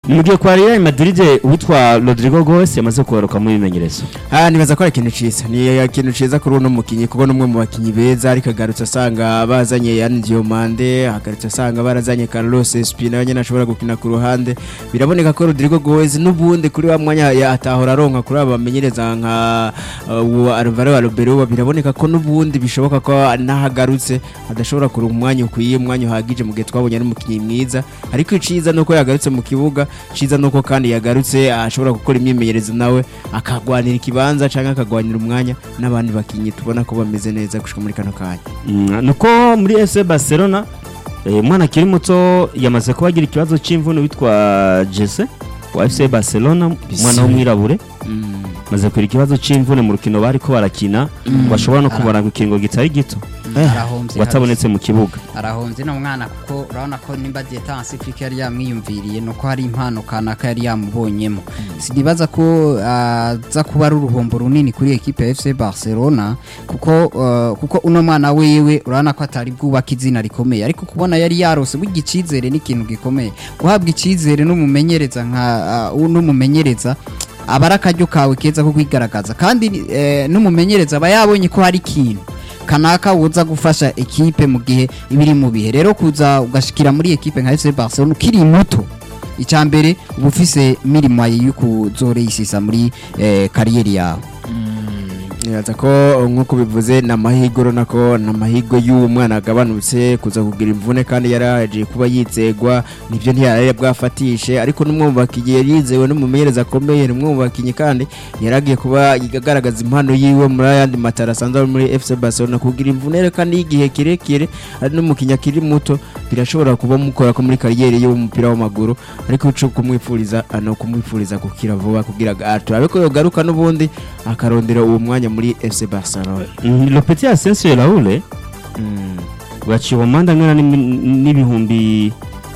mu gihe kwa Real Madrid uwitwa Rodrigo Goes yamaze kugaruka mu bimenyerezo Ah nibaza ko ari ikintu ciza ni ikintu ciza kuri uno mukinyi kuko numwe mu bakinyi beza ariko agarutse asanga bazanye Yan Diomande agarutse asanga barazanye Carlos Espina nyene ashobora gukina ku ruhande biraboneka ko Rodrigo Goes n'ubundi kuri wa mwanya ya- atahora aronka kuri aba bamenyereza nka uh, uwa Alvaro Arbeloa biraboneka ko n'ubundi bishoboka ko nahagarutse adashobora kuronka umwanya ukwiye umwanya uhagije mu gihe twabonye ari umukinyi mwiza ariko iciza nuko yagarutse mu kibuga ciza nuko kandi yagarutse ashobora gukora imyimenyerezo nawe akagwanira ikibanza canke akagwanira umwanya n'abandi bakinyi tubona ko bameze neza gushika muri kano kanya Mm, nuko muri FC Barcelona eh, umwana akiri muto yamaze kuba agira ikibazo c'imvune witwa Jesse wa FC Barcelona umwana w'umwirabure maze kugira ikibazo c'imvune mu rukino bariko barakina ngo ashobora no kubara mu kiringo kitari gito arahombye watabonetse mu kibuga arahombye no mwana kuko urabona ko nimba Dietanse Africa yari yamwiyumviriye nuko hari impano kanaka yari yamubonyemo sinibaza ko aza kuba ari uruhombo runini kuri ekipe ya FC Barcelona kuko uh, kuko uno mwana wewe urabona ko atari bwubaka izina rikomeye ariko kubona yari yarose burya icizere ni ikintu gikomeye guhabwa icizere n'umumenyereza nka uh, n'umumenyereza aba ari akaryo kawe keza ko kwigaragaza kandi eh, n'umumenyereza aba yabonye ko hari ikintu kanaka woza gufasha ekipe mu gihe iba iri mu bihe rero kuza ugashikira muri ekipe nka FC Barcelona ukiri muto icya mbere uba ufise mirimo yo kuzoreyisisa muri eh, kariyeri yawe nibaza ko nk'uko bivuze ni amahirwe urabona ko ni amahirwe y'uwo mwana agabanutse kuza kugira imvune kandi yari yaje kuba yizegwa nibyo ntiyari bwafatishe ariko n'umwe mu bakinnyi yari yizewe n'umumenyereza akomeye ni umwe mu bakinnyi kandi yari agiye kuba agaragaza impano yiwe muri ayandi matara asanzwe ari muri FC Barcelona kugira imvune rero kandi y'igihe kirekire ari n'umukinnyi akiri muto birashobora kuba mukora ko muri kariyeri y'umupira w'amaguru ariko uco kumwifuriza no kumwifuriza gukira vuba kugira ngo turabe ko yogaruka n'ubundi akarondera uwo mwanya muri FC Barcelona Mm, Le Petit Asensio Raoul waciwe amande angana n'imi- n'ibihumbi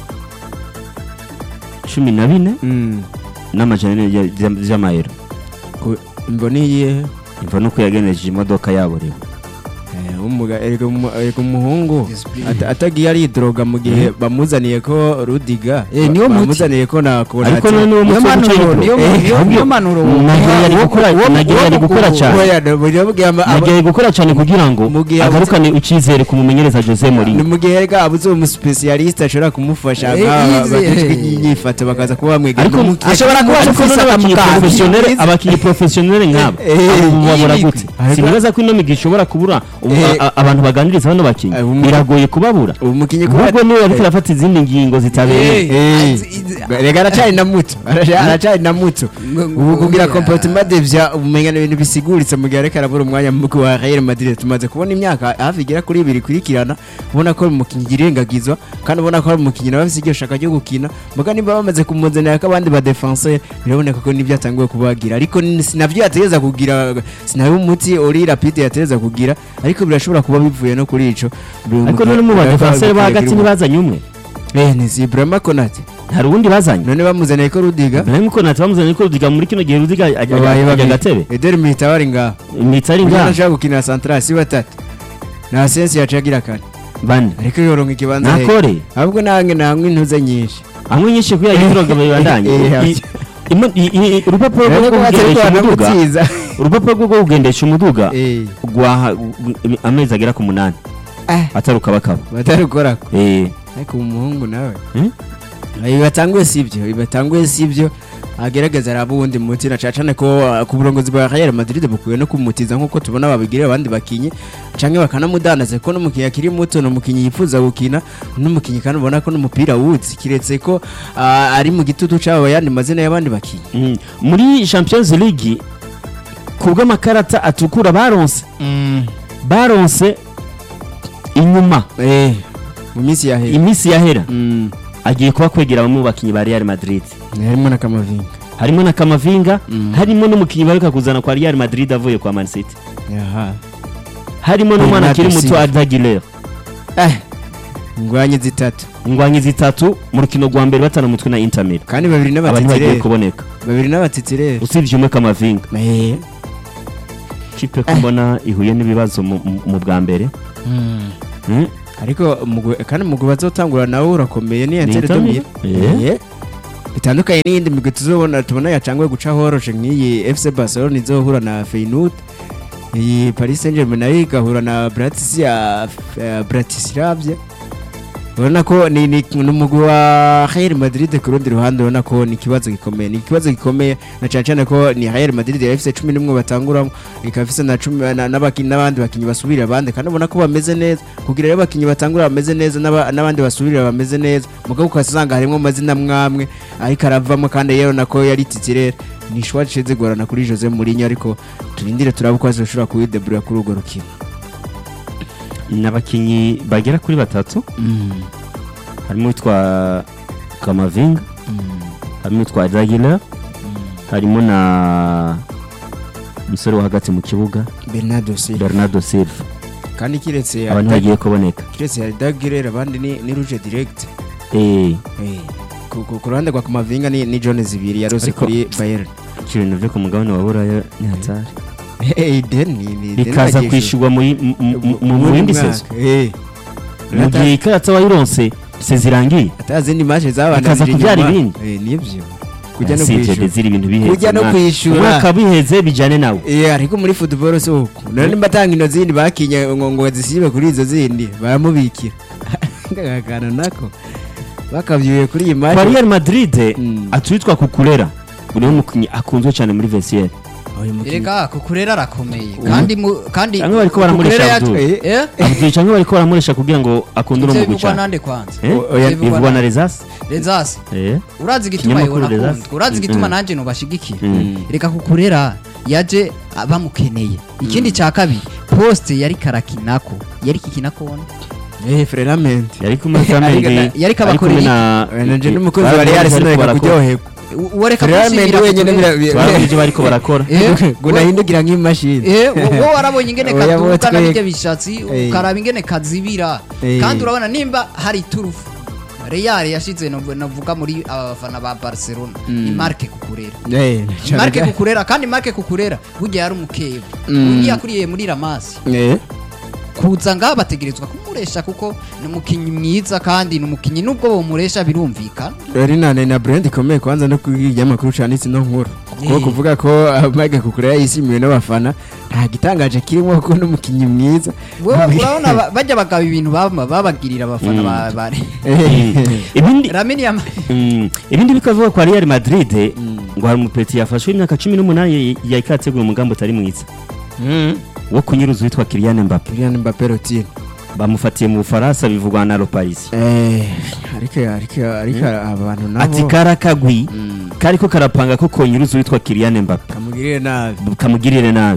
cumi na bine Mm. n'amajana ane ya- ya- y'amayero Ku- imboni yihe imva nuko yageneje imodoka yabo rero Eh, umuga- erega umu- erega umuhungu ata- atagiye aridroga mu gihe bamuzaniye ko rudiga Eh, niwo muti. bamuzaniye ko na ariko none uwo niyo musore manuro ucaye niyo Eh, niyo- ahubwo niyo manuro nagiye yari gukora nagiye yari gukora cyane nagiye gukora cyane kugira ngo mu gihe agarukane icyizere ku mumenyereza Jose ni Mourinho mu gihe rega abuze uwo musipesiyalisite ashobora kumufasha Eh, nk'aba yize- bajejwe inyifato bakaza kuba bamwegera ariko mu- ashobora kuba ariko afise none abakinnyi akamugambi. professionnel abakinnyi professionnel nk'aba Eh, abo babura iyi gute Ariko- sinibaza ko ino migi ishobora kubura ubu Eh, a- a- abantu baganiriza bano bakinnyi eh, umu- biragoye kubabura ubu mukinnyi kuba ahubwo niwe ariko arafata izindi ngingo zitabereye Eh, rega aracari na muto Araca- aracari na muto ubu kugira comportement de vya umenya ibintu bisiguritse mu gihe ariko arabura umwanya mu wa Real Madrid tumaze kubona imyaka hafi igera kuri ibiri kurikirana ubona ko ari umukinnyi irengagizwa kandi ubona ko ari umukinnyi nawe afite iryo shaka ryo gukina muga nimba bamaze kumuzanira ko abandi ba defenseur biraboneka ko nibyo atanguye kubagira ariko ni- sinavyo yategeza kugira sinawe umuti ori rapide yategeza kugira ariko birashobora kuba bivuye no kuri ico ariko none mu badefenseur ba hagati ntibazanye umwe eh ni si Ibrahima Konate hari uwundi bazanye none bamuzaniye ko Rudiga Ibrahim Konate bamuzanye ko Rudiga muri kino gihe Rudiga ajya babaye ajya babiri gatebe Eder Militao ari ngaho imitsi ari Uyu ngaha ashaka gukina central si batatu na sensi yacu agira kane bane ariko yoronka ikibanza he nakore ahubwo nange nangwe intuze nyinshi amwe nyinshi kuya yiroga babandanye Eh, I- imo- i- i- urupapuro rwo Ariko batari kugendesha umuduga banamutiza urupapuro rwo kugendesha umuduga eh rwaha amezi agera ku munani ah atari ukabakaba batarukorako Eh, ariko umuhungu nawe Hmm? ibi batanguye sibyo ibi batanguye sibyo agerageza araba uwundi muti na cacane ko uh, ku burongozi bwa Real Madrid bukwiye no kumutiza nkuko tubona babigirira abandi bakinyi canke bakanamudandaza ko n'umukinyi akiri muto n'umukinyi yifuza gukina n'umukinyi kandi ubona ko n'umupira wuzi kiretse ko uh, ari mu gitutu c'abo yandi mazina y'abandi bakinyi mm. muri champions league ku bw'amakarata atukura baronse baronse inyuma eh mu minsi yahera iminsi yahera mm. agiye kuba kwegera bamwe mu bakinnyi ba Real Madrid harimo na Kamavinga harimo na Kamavinga Mm. harimo n'umukinnyi baruka kuzana kwa Real Madrid avuye kwa Man City yaha harimo n'umwana Bernardo akiri muto Silva. Arda Güler eh ngwanye zitatu ingwanyi zitatu mu rukino rwa mbere batana umutwe na Inter Milan kandi babiri aba ntibagiye n'abatitirere kuboneka babiri n'abatitirere usibye umwe Kamavinga eh kipe ko mbona ihuye n'ibibazo mu- mu mu bwa mbere Mm. ariko umugwi- kandi umugwi bazotangura nawe urakomeye ni Ni Inter Inter Domire Milan? Eh. Eh, bitandukanye n'iyindi migwi tuzobona tubona yacangwe guca horoshe nk'iyi FC Barcelona izohura na Feyenoord iyi Paris Saint-Germain nayo igahura na Bratislava Bratislava urabona ko ni ni ni umugwi wa Real Madrid ku rundi ruhande urabona ko ni ikibazo gikomeye ni ikibazo gikomeye na cyane cyane ko ni Real Madrid yari ifite cumi n'umwe batanguramo ikaba ifite na cumi na- n'abakinnyi n'abandi bakinnyi basubirira abandi kandi ubona ko bameze neza kugira rero abakinnyi batangura bameze neza n'aba- n'abandi basubirira bameze neza mugabo ukasanga harimo amazina mwamwe ariko aravamo kandi yewe nako yari titirere ni ishwa rishize gorana kuri Jose Mourinho ariko turindire turabe ko azoshobora kuwideburira kuri urwo rukino ni abakinnyi bagera kuri batatu harimo uwitwa kamavinga harimo uwitwa ragila harimo na umusore wo hagati mu kibuga Bernardo Silva bernardo silva kandi kiretse abantu bagiye kuboneka kiretse ya Dagirere abandi ni ni Rouge direct Eh, Eh, ku ku- ku ruhande rwa Kamavinga ni ni Jones zibiri yarose Ariko- kuri Bayern ibintu byo ku mugabane wa buraya ni hatari Eh, Den ni ni Den bikaza bagiye kwishyurwa muri- mu- mu- mu- mu muri yindi mwaka. sezo Eh. mu gihe ikarata wayironse se zirangiye atazindi match zabandanije Bikaza kubyara inyuma. ibindi. Eh, nibyo kujya no Si ibyo kwishyura ziri ibintu biheze Kujya no umwaka. kwishyura. umwaka biheze bijyane nawe Eh, ariko muri football si uko none nimba atanga ino zindi bakinye ngo ngo zisibe kuri izo zindi baramubikira ngakana nako bakabyuye kuri iyi match kwa real madrid Mm. atuwitwa kukurera uyu ni umukinnyi akunzwe cyane muri vesiyeri Uyu mukinnyi- erega kukurera arakomeye kandi mu- kandi Cyangwa bariko baramurisha Kukurera Abdul. yacu- eh abdul cyangwa bariko baramuresha kugira ngo akunde uno ivyo mugwi bivugwa cyane nande kwanza Eh? O- oya, Ivyo bivugwa bivugwa na nande? rezasi rezasi Eh. urazi igituma Ikinyamakuru yibona Rezasi. akundwa urazi igituma Mm. nanjye nubashigikira Mm. reka kukurera yaje bamukeneye ikindi cya kabiri poste yari karakinako yari kikinako Eh, Frelament yari kumwe na Ariko- Mendy, yariko ari kumwe abakorera na nanje n'umukozi bari- wa Real bariko sinareka barakora. kuryoherwa uwo reka Frelament kumusibira wenyine kukurera. bira- Twabonye ibyo bariko barakora Eh, ngo nahindukira nk'imashini Eh, wo warabonye ingene Oya, kaduga bo twege. n'ibyo bishatsi Eh. ukaraba ingene kazibira Eh. kandi urabona nimba hari turufu Real yashize navu- navuga muri aba bafana ba Barcelona ni Marke kukurera Eh, Marke cyane- kukurera kandi Marke kukurera burya yari umukeba Mm. undi yakuriye muri Ramasi Eh, kuza ngaha bategerezwa kumuresha kuko ni umukinnyi mwiza kandi ni umukinnyi nubwo bamuresha birumvikana rero inane na brand ikomeye kwanza no kubw'ibinyamakuru canditse ino nkuru kuko Eh. kuvuga ko Mike Kukurera yishimiwe n'abafana nta gitangaje kirimo kuko n'umukinnyi mwiza Wewe urabona ba- bajya bagaba ibintu baba- babagirira abafana Mm. ba ba Eh, ibindi Lamine Yamal Mm, ibindi bikavuga kwa Real Madrid ngo hari umupeti yafashwe imyaka cumi n'umunani yariko arategura umugambi utari mwiza mm. wo kunyuruza uwitwa Kylian Mbappe Kylian Mbappé Rotine bamufatiye mu Bufaransa bivugwa na Le Paris eh ariko ariko ariko abantu nabo ati kara kagwi Mm. kariko karapanga ko konyuruza uwitwa Kylian Mbappe kamugirire nabi kamugirire nabi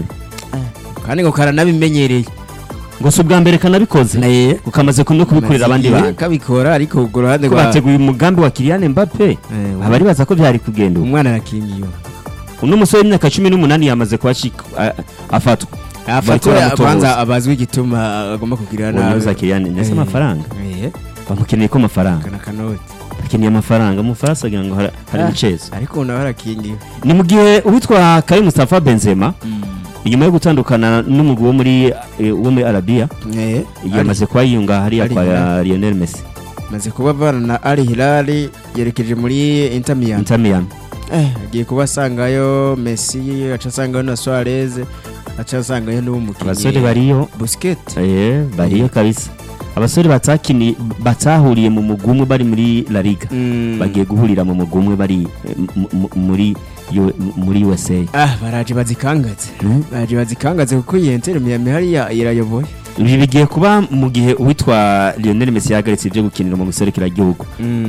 kandi ngo karanabimenyereye ngo si ubwa mbere kanabikoze naye ukamaze no kubikorera abandi bantu kabikora ariko ku ruhande ko rwa bateguye umugambi wa Kylian Mbappe Eh, abari baza ko byari kugenda ubu. umwana arakingiye uno musore w'imyaka cumi n'umunani yamaze kuhashika a- afatwa Bariko afatwa baramutohoza. kwanza abazwi igituma agomba kugirira nabi unyuruza Kylian ndetse Eh. amafaranga Eh, bamukeneye ko amafaranga kana kanoti bakeneye amafaranga mu Bufaransa agira ngo hari hari Ah. ibicezi ariko nawe arakingiye ni mu gihe uwitwa Karim Mustafa Benzema inyuma yo gutandukana n'umugwi wo muri eh, wo muri Arabia Eh, yamaze kuba yiyunga hariya Al kwa Hilal. Lionel Messi maze kuba avana na Al Hilal yerekeje muri Inter Miami Inter Miami eh agiye kuba asangayo Messi aca asangayo na Suarez aca asangayo n'umukinnyi abasore bariyo Busquets eh, bariyo kabisa abasore batakini batahuriye mu mugwi umwe bari muri La Liga Mm. bagiye guhurira mu mugwi umwe bari eh, mu- mu- muri U- muri USA ah baraje bazikangaze Mm. baraje bazikangaze kuko iyi Inter Miami hariya irayoboye ibi bigiye kuba mu gihe uwitwa Lionel Messi yahagaritse ibyo gukinira mu gihugu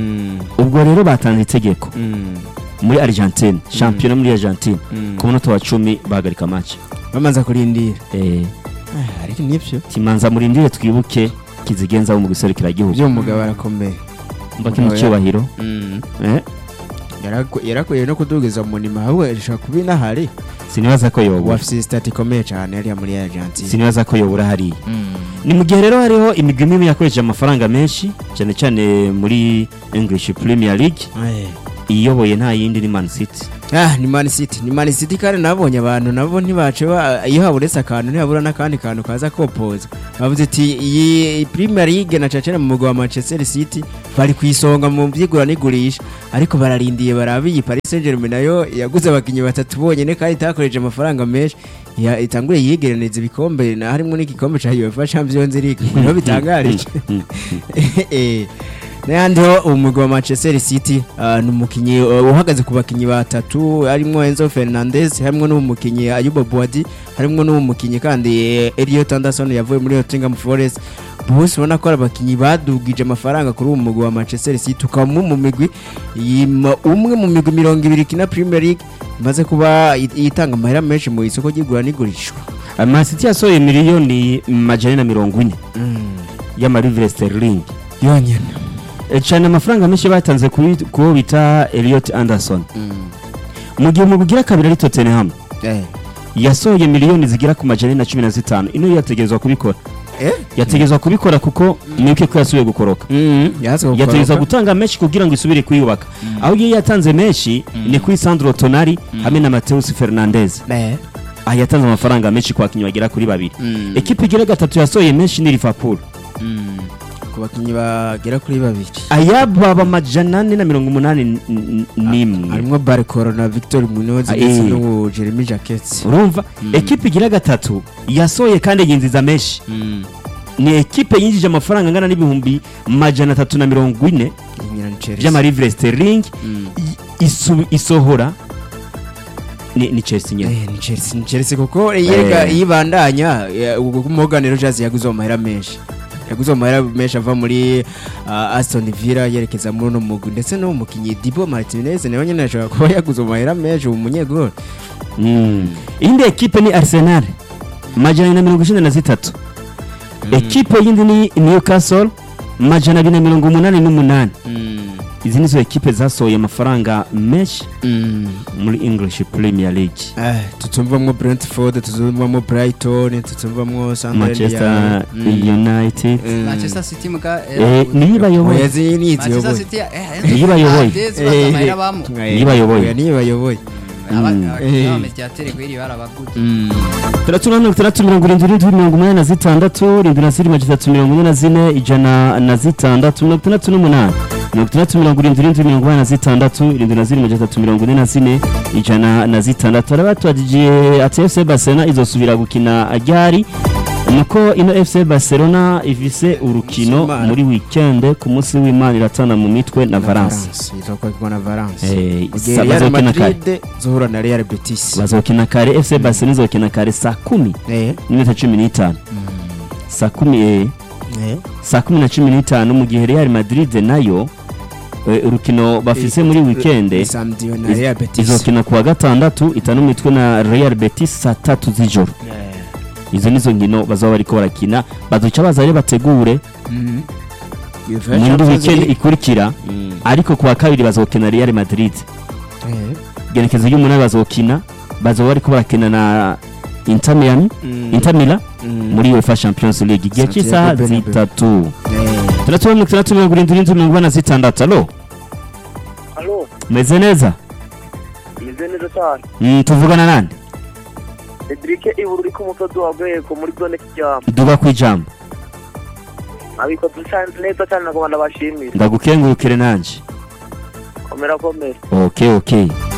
ubwo rero batanze itegeko muri Argentine shampiyona muri Argentine Mm. ku munota wa cumi bahagarika match bamaze kurindira eh Ah, ariko nibyo kimanza murindire twibuke kizigenza mu gihugu byo umugabo arakomeye mba kino cyubahiro eh Yaraku- yarakwiye no kudugiza mu nima ahubwo ishobora kuba inahari sinibaza ko yobura wafise sitati ikomeye cyane hariya muri Argentine sinibaza ko yobura hariya ni mu gihe rero hariho imigwi imwe yakoresheje amafaranga menshi cyane cyane muri English Premier League Eh, iyoboye nta yindi ni Man City Ah, ni Man City ni Man City kandi nabonye abantu nabo ntibace ba- iyo haburetse akantu ntihabura n'akandi kantu kaza kopoza bavuze ati iyi Premier League na cacana mu mugwa wa Manchester City bari ku isonga mu byigura n'igurisha ariko bararindiye barabe iyi Paris Saint-Germain nayo yaguze abakinnyi batatu bonyene kandi itakoresheje amafaranga menshi ya itangure yigeraneza ibikombe na harimo n'igikombe ca UEFA Champions League niho bitangarije Eh, n'ayandi ho umugwi wa Manchester City ah, ni umukinnyi uh, uhagaze ku bakinnyi batatu harimo Enzo Fernandez harimo n'umukinnyi Ayuba Boadi harimo n'umukinnyi kandi eh, Elliot Anderson yavuye muri Nottingham Forest bose ubona ko ari abakinnyi badugije amafaranga kuri uwo mugwi wa Manchester City ukaba umwe mu migwi yima- umwe mu migwi mirongo ibiri kina Premier League imaze kuba it- itanga amahera menshi mu isoko ry'igura n'igurishwa Ah, Man City yasohoye miliyoni majana na mirongo ine y'amarivire sterling yonyine Eh, cyane amafaranga menshi batanze kuri kuwo bita Elliot Anderson mu gihe umugwi ugira kabiri ari Tottenham eh yasohoye miliyoni zigera ku majana ane na cumi na zitanu ino yategerezwa kubikora eh yategerezwa kubikora kuko mwibuke ko yasubiye gukoroka yaza yategerezwa gutanga menshi kugira ngo isubire kuyubaka aho iyo yatanze menshi ni kuri Sandro Tonali hamwe na Mateus Fernandez eh aha yatanze amafaranga menshi ku bakinnyi bagera kuri babiri ekipa igira gatatu yasohoye menshi ni Liverpool ku bakinnyi bagera kuri babiri ayababa amajana ane na mirongo umunani n- n- n'imwe harimo Barcolo na Victor Munoz Ah, ndetse eh. n'uwo Jeremy Jacquet urumva ekipa igira gatatu yasohoye kandi yinjiza menshi ni ekipe yinjije amafaranga angana n'ibihumbi majana atatu na mirongo ine inyina ni Chelsea by'amarivire sterling i- isu- isohora ni ni Chelsea nyine Eh, ni Chelsea ni Chelsea kuko yega Eh. yibandanya ubwo Morgan Rogers yaguze amahera menshi yaguze amahera menshi ava muri ah, Aston Villa yerekeza muri uno mugwi ndetse no mukinyi Dibo Martinez nawe nyine ashobora kuba yaguze amahera menshi ubu munyegol Mm. indi ekipe ni Arsenal majana abiri na mirongo icyenda na zitatu ekipe yindi ni Newcastle majana abiri na mirongo umunani n'umunani izi nizo ekipe zasohoye amafaranga menshi muri English Premier League Eh, tutumvamwo Brentford tutumvamwo Brighton tutumvamwo Manchester United Manchester City muga eh, niyo ibayoboye oyazi ni Manchester iziyoboye City eh, Niyo bayoboye. Hades baza amahera bamo Niyo bayoboye. niyo bayoboye Eh. abamediateri gwiri barabaguze tandatu na mirongo itandatu mirongo irindwi n'indwi mirongo umunani na zitandatu irindwi na zirindwi magana atatu mirongo ine na zine ijana na zitandatu mirongo itandatu n'umunani mirongo itandatu mirongo irindwi n'indwi mirongo inani na zitandatu irindwi na zirindwi magana atatu mirongo ine na zine ijana na zitandatu hari batubajije ati fc barcelona izosubira gukina ryari nuko ino fc barcelona ifise urukino Imana. muri weekend ku munsi w'imana iratana mu mitwe na valence izokwakirwa na Valence Eh, Mu gihe sa- Real bazokina kare Madrid zohura na Real Betis bazokina kare fc barcelona izokina kare saa kumi eh n'iminota cumi n'itanu saa kumi eh, eh saa kumi na cumi n'itanu mu gihe real madrid nayo eh, urukino bafise muri weekend samedi na Real Betis izokina kuwa gatandatu itanu mitwe na real betis saa tatu z'ijoro Eh. izo nizo nkino bazaba bariko barakina bazoca baza rero bategure Mhm. muri weekend ikurikira Mm. ariko kuwa kabiri bazokina real madrid Eh. genekezo ry'umunani bazokina bazoba bariko barakina na inter miami Mm. inter milan Mm. muri uefa champions league igihe Santiago cy'isaha Bernabeu. zitatu Eh. tandatu mirongo itandatu mirongo irindwi n'indwi mirongo ine na zitandatu alo Alo, meze neza meze neza cyane. Mm, tuvugana nande Cedric Iburu uri ku musozi wa Rwego muri zone Kiryama. duga ku ijambo Abikoze cyane neza cyane nagomba ndabashimira. ndagukengurukire nanje Komera komera. okay okay